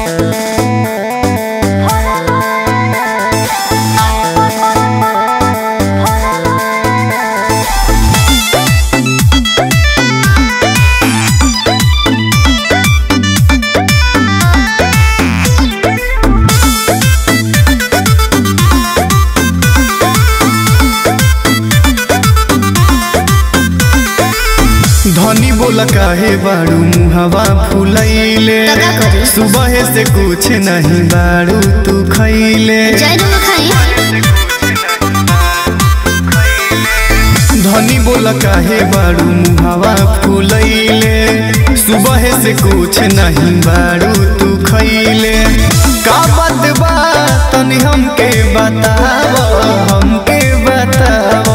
धनी बोला काहे बाड़ू मुहवा फुलैले तो का करी? सुबह से कुछ नहीं बाड़ू तू खैले जय डूब खाई धनी बोला काहे बाड़ू मुहवा फुलैले सुबह से कुछ नहीं बाड़ू तू खैले का बात बा तनी हमके बताव हमके बताव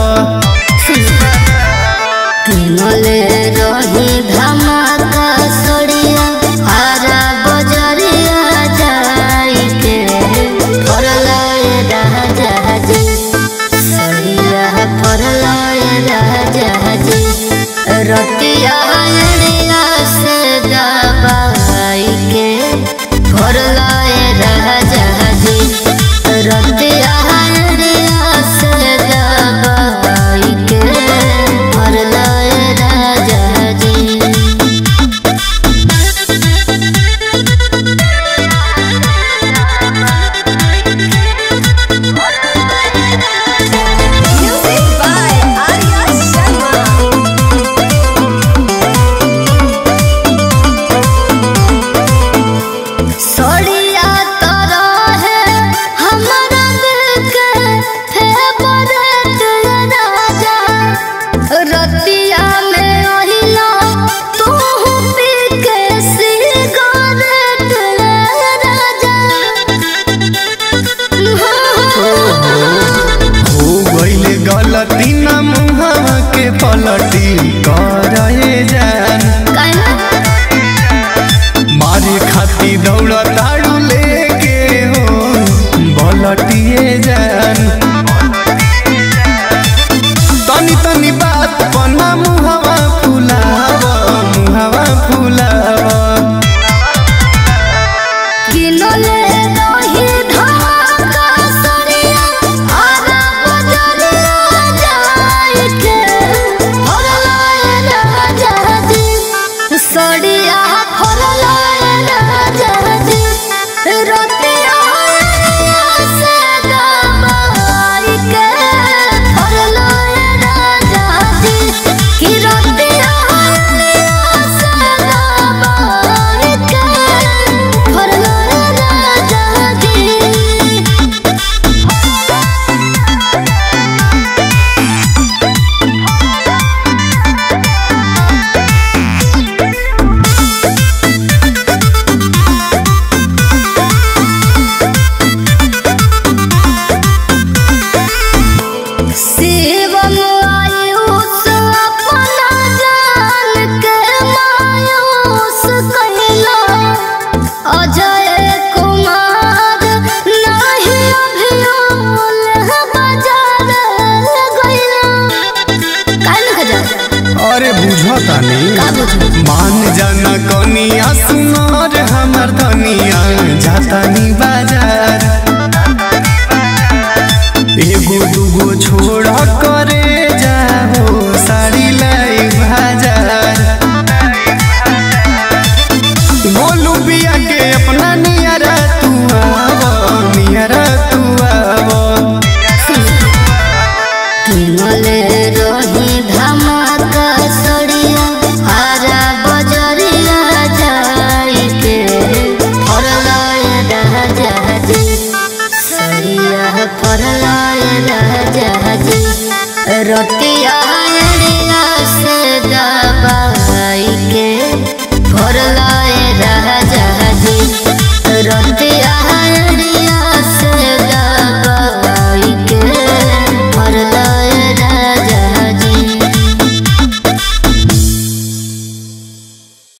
किनले रही धमाका सड़िया हरा बजरिया जाई के फरलाए राजा जी सड़िया फरलाए राजा जी रतिया अड़िया से दबाई के फरलाए राजा जी रतिया अड़िया से दबाई के फरलाए राजा जी Music by Arya Sharma. सड़िया तरह है हमारा दिल के फेवरेट राजा रतिया में ओहिला तू पी के सिगरेट राजा हो गईले गलती न मुहवा के पलटी करे जान काहे मारे खाती दौड़ ताड़ू लेके हो बलटिए जान तनी तनी बात पना मुहवा फुलाव मुहवा फुलाव किनले रही धमाका सड़िया आरा बजरिया जाई के फरलाए राजा जी सड़िया फरलाए राजा जी रतिया से दबाई के फरलाए राजा जी कि रतिया से दबाई के फरलाए राजा जी शिवम आयुष अपना जान के मायूस कहला अजय कुमार नहीं अभियोल बाजार गइला काहे न जा अरे बुझतानी का बुझू मान जाना कनिया सुनार हमर धनिया जातानी बाजार एगो दूगो छोड़ करे जाओ साड़ी लाई बाजार गोलू बिया के अपना नियरा तू आव नियरा तू आव किनले रही धमाका सड़िया हरा बजरिया जाई के फरलाए राजा जी सड़िया फरलाए राजा जी रति